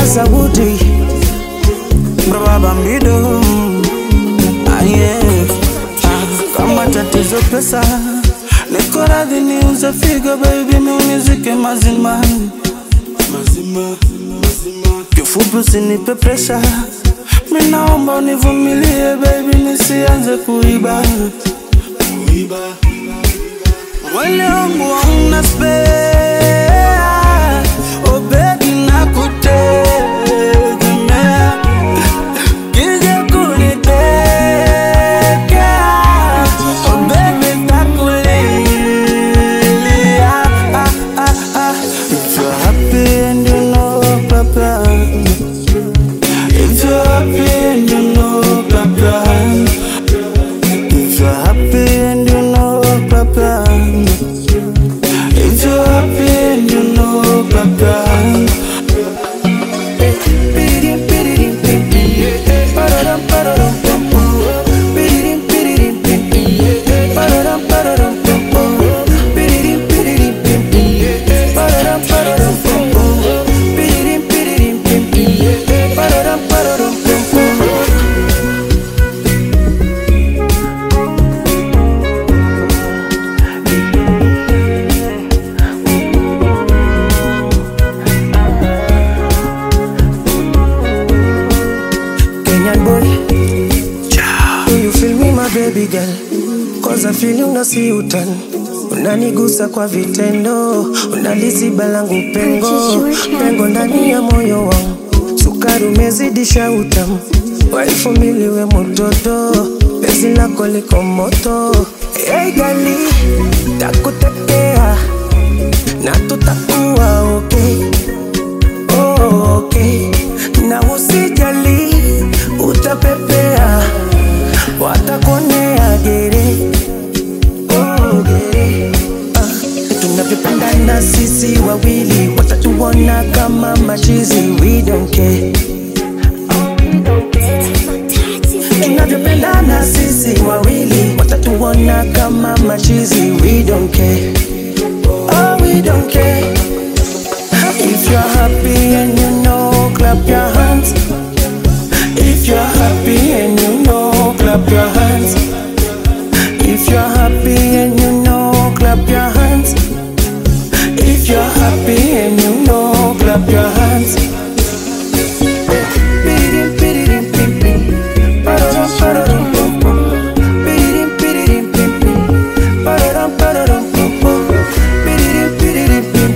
Saudi Baba Bambido ah, yeah. ah, kama tatizo pesa niko radhi niuze figo baby miunizike mazima kifupi usinipe presha minaomba univumilie baby nisianze kuiba mwili wangu hauna spare oh baby nakutegemea kija kunitekea oh baby takulilia ah, ah, ah. If you're happy and you know papa If you're happy and you know papa If you're happy and you know papa If you're happy and you know papa Kenyan boy Do you feel me my baby girl Cause I feel you na si utani Unanigusa kwa vitendo Unaliziba langu pengo Pengo ndani ya moyo wangu Sukari umezidisha utamu Waifumiliwe mototo Pezi lako liko moto Hey gali Takutekea Na tutakuwa okay oh, okay. Na usijali utapepea, watakonea gere oh, gere ah. Tunavyopendana sisi wawili, watatuona kama machizi, we don't care. Tunavyopendana sisi wawili, watatuona kama machizi, we don't care. Oh, we don't care. If you're happy and you know, clap your hands. If you're happy and you know, clap your hands.